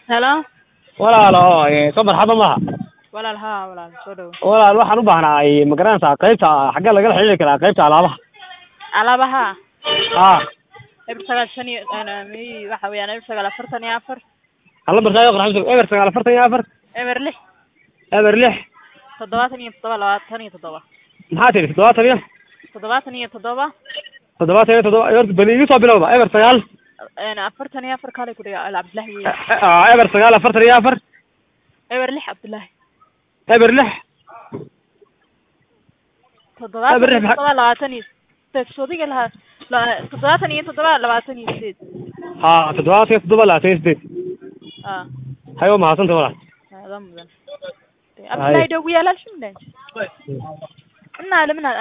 helo walaalo soo marxaba maha walaal haa walaal soo dhawo walaal waxaan u baahnaa ma garanaysaa qaybta xaggee lagala xiriiri karaa qaybta alaabaha alaabaha haa eber sagaal shan iyo mi waxa weeyaan eber sagaal afartan iyo afar hala markaa qorxamsa eber sagaal afartan iyo afar eber lix eber lix toddobaatan iyo toddoba labaatan iyo toddoba maxaa tiri toddobaatan iyo toddobaatan iyo toddoba toddobaatan iyo toddoba horta bal igu soo bilowda eber sagaal afartan iyo afar kale ku dhiga al cabdillahi wey Ah, eber sagaal afartan iyo afar eber lix cabdillahi eber lix toddobaatan Eber iyo lix maxaa- toddoba labaatan iyo sideed soodiga lahaa la- toddobaatan iyo toddoba labaatan iyo sideed ha toddobaatan iyo toddoba labaatan iyo sideed ah hay waa mahadsanta walaal aada mudan cabdillahi dhow yaalaalshin inaa lamina